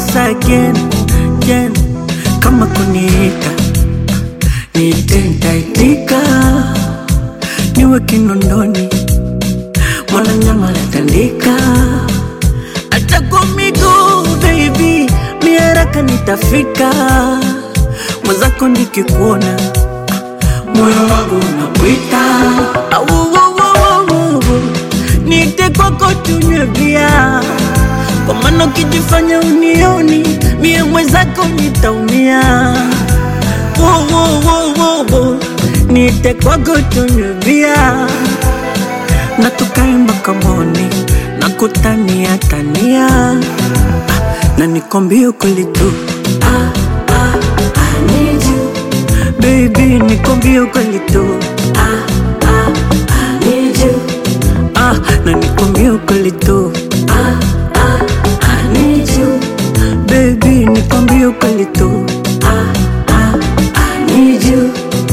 once again, again. Kama kuniita niite, nitaitika, niwe kinondoni, mwana nyama natandika, hata kwa miguu baby, mi haraka nitafika, mwenzako nikikuona moyo wangu unakuita, Au, au, au, au, au. niite kwako tunywe bia kwa maana ukijifanya unioni mie mwenzako nitaumia. Wo, wo, wo, wo, wo. Niite kwako tunywe bia na tukae mpaka moni na kutania tania ah, na nikwambie ukweli tu ah, ah, I need you. Baby nikwambie ukweli tu ah, ah, I need you. Ah, na nikwambie ukweli tu ah, ah, I need you. Baby nikwambie ukweli tu ah, ah, I need you.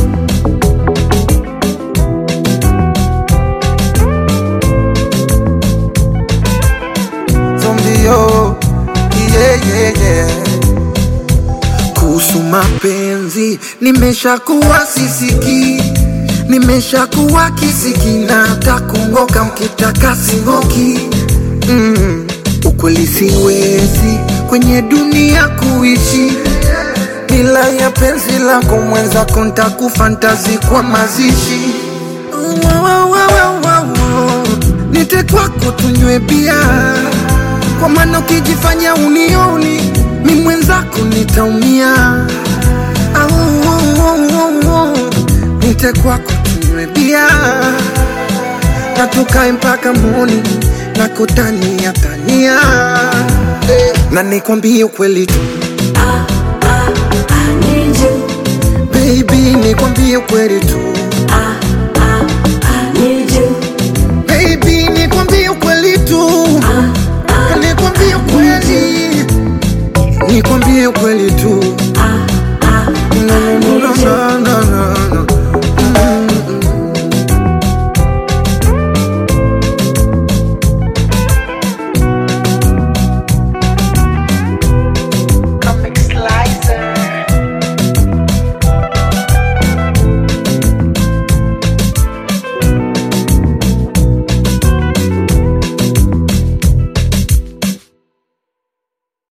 Zombio, yeah, yeah, yeah. Kuhusu mapenzi nimeshakuwa sisiki, nimeshakuwa kisiki na hata kungoka mkitaka singoki. Mm, ukweli siwezi kwenye dunia kuishi bila ya penzi lako mwenzako, ntakufantazi kwa mazishi Wa, wa, wa, wa, wa, wa. Nite kwako tunywe bia, kwa maana ukijifanya unioni mi mwenzako nitaumia. Au, au, au, au, au. Nite kwako tunywe bia na tukae mpaka moni na kutania tania eh, na nikwambie ukweli tu I need you. baby, nikwambie ukweli tu